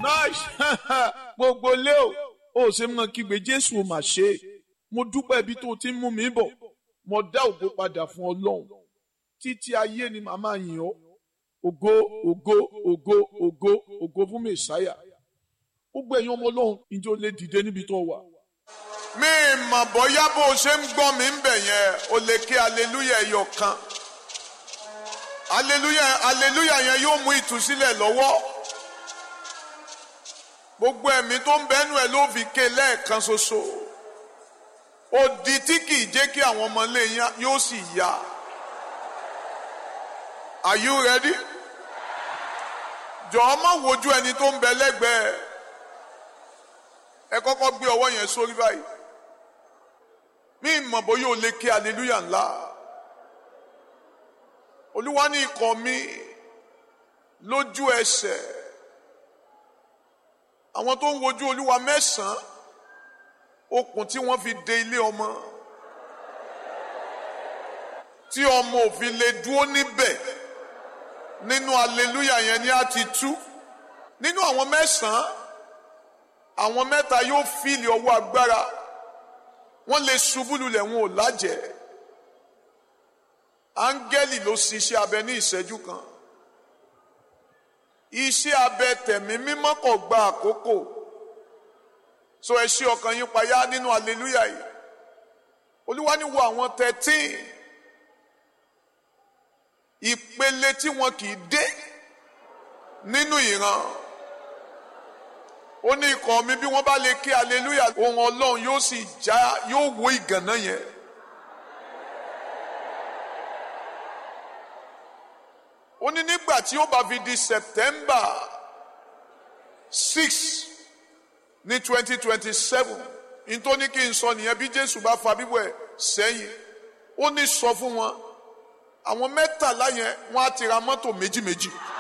nice gbogbo lé o ó ṣe mọ kígbe jésù ò mà ṣe é mo dúpẹ́ ibi tó ti ń mú mi bọ̀ mo dá ògo padà fún ọlọ́run títí ayé ni màmá yìn ọ́ ògo ògo ògo ògo ògo fún mẹsàáyà gbogbo ẹ̀yin ọmọ ọlọ́run ìjọ lè dìde níbi tó wà. mi mọ̀ bóyá bó o ṣe ń gbọ́ mi ń bẹ̀ yẹn o lè ké aleluya ẹyọ kan aleluya aleluya yẹn yóò mú ìtúsílẹ̀ lọ́wọ́ gbogbo ẹ̀mí tó ń bẹ́nu ẹ̀ ló fi ké lẹ́ẹ̀kan ṣoṣo odi tí kì í jẹ́ kí àwọn ọmọ ilé yín yóò sì yá are you ready? jọ̀ọ́ má wojú ẹni tó ń bẹ lẹ́gbẹ̀ẹ́ ẹ kọ́kọ́ gbé ọwọ́ yẹn sórí báyìí mí mọ̀ bóyá o lè ké aleluya ńlá olúwa ní ikọ̀ mi lójú ẹsẹ̀ àwọn tó ń wojú olúwa mẹ́sàn-án okùn tí wọ́n fi de ilé ọmọ tí ọmọ òfin lè dúró níbẹ̀ nínú aleluya yẹn ni a ti tú nínú àwọn mẹ́sàn-án àwọn mẹ́ta yóò fìlì ọwọ́ agbára wọ́n lè ṣubú lulẹ̀ wọn ò lájẹ̀ áńgẹ́lì ló ṣiṣẹ́ abẹ ní ìṣẹ́jú kan iṣẹ́ abẹ tẹ̀mí mímọ́ kò gba àkókò so ẹ ṣí ọkàn yín payá nínú aleluya yìí olúwa ní wo àwọn thirteen ìpele tí wọn kì í dé nínú ìran ó ní ikọ̀ mi bí wọ́n bá lè ké aleluya ohun ọlọ́run yóò sì já yóò wó ìgànná yẹn. ó ní nígbà tí ó bá fi di September six ní twenty twenty seven nítorí kí n sọ nìyẹn bí Jésù bá fa bíbọ̀ ẹ̀ sẹ́yìn ó ní sọ fún wọn àwọn mẹ́tàlá yẹn wọ́n á ti ra mọ́tò méjì méjì.